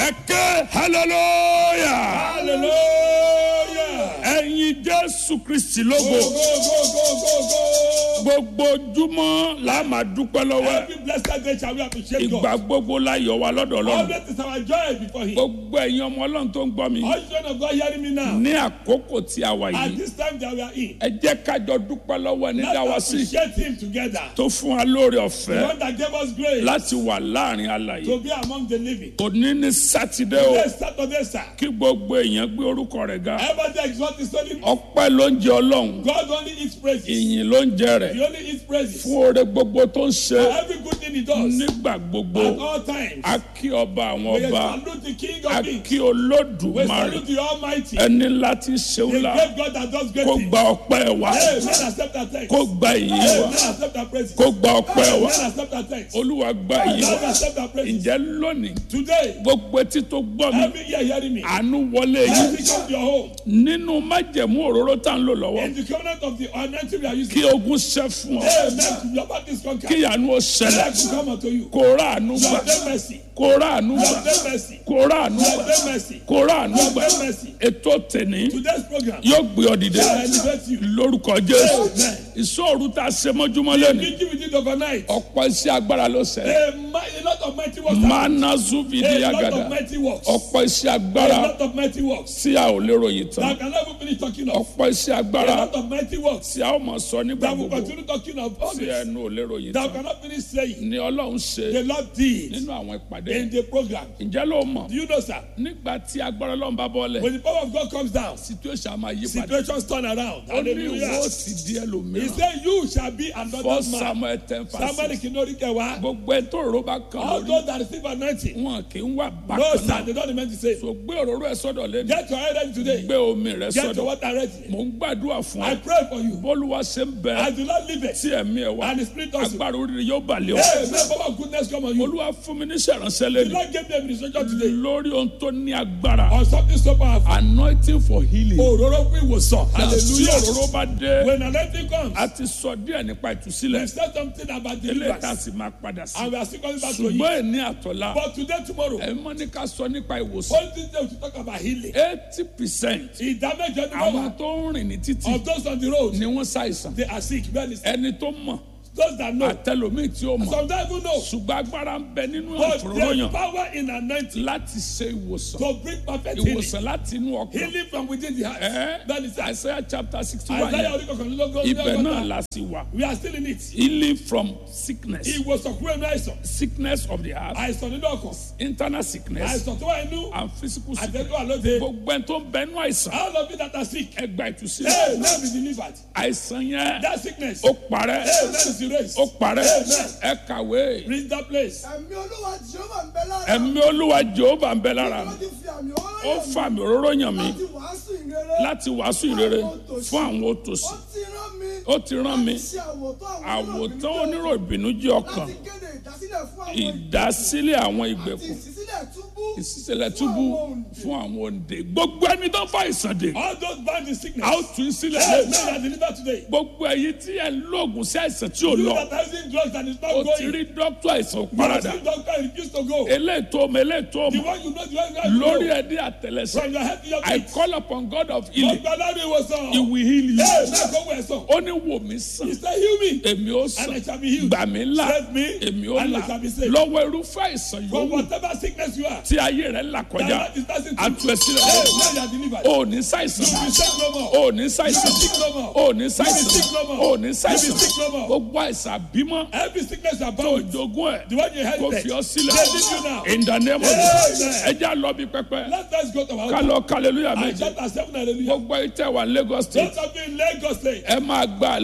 ẹ ké hallelujah Hallelujah. ẹ̀yin jésù kristi Go, lógo go, go, go, go, go. gbogbo ojúmọ́ la máa dúpẹ́ lọ́wọ́ ẹ̀. Every blessed day shall we appreciate ìgbà God. gbogbo la yọ̀ wá lọ́dọ̀ ọlọ́run Always is our joy before Him. gbogbo ẹ̀yin ọmọ ọlọ́run tó ń gbọ́ mi All children of God hearing me now. ní àkókò tí a wà At yìí this time that we are in, ẹ jẹ́ kájọ dúpẹ́ lọ́wọ́ ẹni dá wa let's sí appreciate Him together. tó fún wa lórí The ọ̀fẹ́ one that gave us grace láti wà láàrin alàyè to be among the living. òní ní sátidé o Yes, Saturday, sir. kí gbogbo èèyàn gbé orúkọ rẹ̀ ga Everybody exalt His holy name. ọpẹ́ ló ń jẹ ọlọ́run God only eats praises. ìyìn ló ń jẹ rẹ̀ He only eats praises. fún oore gbogbo tó ń ṣe For every good thing He does. nígbà gbogbo At all times. a kí ọba àwọn We ọba salute the King a of Kings. kí We olódùmarè salute the Almighty. ẹni láti ṣe The ńlá great God that does great kó things. gba ọpẹ́ wa Hey, men accept our thanks. kó gba ìyìn Hey, wa men accept our praises. kó gba ọpẹ́ wa Men accept our thanks. olúwa gba ìyìn God wa accept our praises. ǹjẹ́ lónìí Today, gbogbo etí tó gbọ́ mi every year hearing me. àánú wọlé yìí Every come to your home. nínú májẹ̀mú òróró tá ń lò lọ́wọ́ In the covenant of the anointing we are using. kí ogun ṣẹ́ fún ọ Amen. Your back is conquered. kí àánú ó ṣẹlẹ̀ Let to come unto you. kó ráàánú You gbà have done mercy. kó ráàánú You gbà have done mercy. kó ráàánú You gbà have done mercy. kó ráàánú You have gbà done mercy. ètò tèní Today's program yóò gbé ọ dìde shall elevate you. lórúkọ jésù Amen. ìṣòro tá a ṣe mọ́júmọ́ lẹ́nu Meeting with it overnight. ọ̀pọ̀ iṣẹ́ agbára ló ṣẹlẹ̀ A, mi- a lot of mighty works. happen. mana zuvidi A lot agada of mighty works. ọ̀pọ̀ iṣẹ́ A agbára lot of mighty works. tí a ò lérò yìí tán That I can never finish talking of. ọ̀pọ̀ iṣẹ́ A agbára lot of mighty works. tí a ó máa sọ nígbà That will gbogbo continue talking of all tí this. ẹnu ò lérò yìí That we tán cannot finish saying. ni ọlọ́run ṣe The Lord did nínú àwọn ìpàdé in the program. ǹjẹ́ ló mọ̀ Do you know, sir? nígbà tí agbára ọlọ́run bá bọ́lẹ̀ When the power of God comes down, situation á máa yí padà situations turn around. ó ní ìwọ Hallelujah. sì di He ẹlòmíràn said, You shall be another fọ́ man. samuel ten Somebody fásitì can know the wa. gbogbo ẹ tó òróró bá kàn All lórí those that receive anointing. wọn kì í wà No, bákan sir, náà they don't meant to say. so gbé òróró ẹ sọ́dọ̀ lẹ́nu Get your head ready today. gbé omi rẹ Get your sọ́dọ̀ water ready. mò ń gbàdúrà fún I ẹ pray for you. bólúwa ṣe ń bẹ I do not leave it. tí ẹ̀mí ẹ wá And the spirit also. agbára oríire yóò balẹ̀ ọ Hey, may power of goodness come on you. olúwa fún mi níṣẹ́ ìránṣẹ́ The lẹ́nu Lord gave me administration today lórí ohun tó ní agbára on something so powerful. anointing for healing Òróró fún ìwòsàn. tí Hallelujah. òróró bá dé When anointing comes, a ti sọ díẹ̀ nípa ìtúsílẹ̀ we said something about eléyìí tá a deliverance. sì máa padà sí And we are still coming back to it. ṣùgbọ́n ẹni àtọ̀lá But today, tomorrow, ẹ mọ́ ní ká sọ nípa ìwòsàn all this day we should talk about healing. eighty percent Ìdámẹ́jọ ni wọ́n àwọn wà. tó ń rìn ní títì Of those on the road, ni wọ́n ṣàìsàn they are sick. Well, it's ẹni tó mọ̀ those that know. àtẹlómìn tí ó mọ̀ Some don't even know. ṣùgbọ́n agbára ń bẹ nínú But there's àfòróyàn power in anointing láti ṣe ìwòsàn to bring perfect healing. ìwòsàn láti inú ọkàn Healing from within the heart. ẹ That is Isaiah chapter sixty one Isaiah yẹn orí kọkànlélógún ibẹ̀ náà ọgọ́ta. la sì wà We are still in it. healing from sickness Ìwòsàn kúrò ní àìsàn. sickness of the heart Àìsàn nínú ọkàn. internal sickness Àìsàn tó wà inú. and physical sickness Àtẹ̀tọ́ àlóde. gbogbo ẹni tó ń bẹ nínú àìsàn All of you that are sick. ẹ gba Hey, ìtúsílẹ̀ now be delivered. àìsàn yẹn That sickness. ó parẹ́ Hey, now is erased. ó parẹ́ Amen. ẹ kàwé Reach that place. ẹ̀mí olúwa jehova ń bẹ lára ẹ̀mí olúwa jehova ń bẹ lára ó mi ti fi àmì ó ọlọ́yẹ̀ mi fa mi òróró yàn mí láti wàásù ìrere láti wàásù ìrere fún àwọn ó òtòṣì ti rán mi ó ti rán mi láti ṣe àwòtán àwọn àwòtán onírò ìbìnújẹ́ ọkàn láti kéde ìdásílẹ̀ fún àwọn ìdásílẹ̀ àwọn àti ìgbèkùn ìṣísílẹ̀ túbú ìṣísẹ̀lẹ̀ túbú fún àwọn òǹdè gbogbo ẹni tó fa ìsàn dè All those bound in sickness. a ó tún sílẹ̀ Hey, lẹ́nu now are delivered today. gbogbo ẹ̀yin tí ẹ̀ ń lóògùn sí àìsàn tí ò You lọ that are using drugs and it's not ó ti going. rí dókítà àìsàn You are parada seeing doctor and refuse to go. eléyìí tó mọ eléyìí tó The mọ one you know, the one you know. lórí ẹdí àtẹlẹsẹ From your head to your I feet. call upon God of healing Ọgbà lárí ìwòsàn. he will heal you Hey, now go where son. ó ní wò mí sàn He said, heal me. èmi ó And sàn I shall be healed. gbà mí là Save me. èmi ó And là I shall be saved. lọ́wọ́ irúfẹ́ àìsàn From yòówù whatever sickness you are. tí ayé rẹ̀ là kọjá That is passing àtú ẹ through. sílẹ̀ Hey, now you are delivered. ó ní ṣàìsàn You be sick no more. ó ní ṣàìsàn You be sick no more. ó ní ṣàìsàn You be sick no more. ó ní You ṣàìsàn be sick no more. gbogbo àìsàn bímọ Every sickness you are tó bound with. jogún ẹ̀ The one you kò inherited. fi ọ sílẹ̀ They leave you now. in the name of Amen. Jesus ẹ já lọ bí pẹpẹ Let us go to our ká lọ hallelujah I méje chapter seven hallelujah. gbogbo ìtẹ̀ wà Lagos state Those of you in Lagos state. ẹ máa gba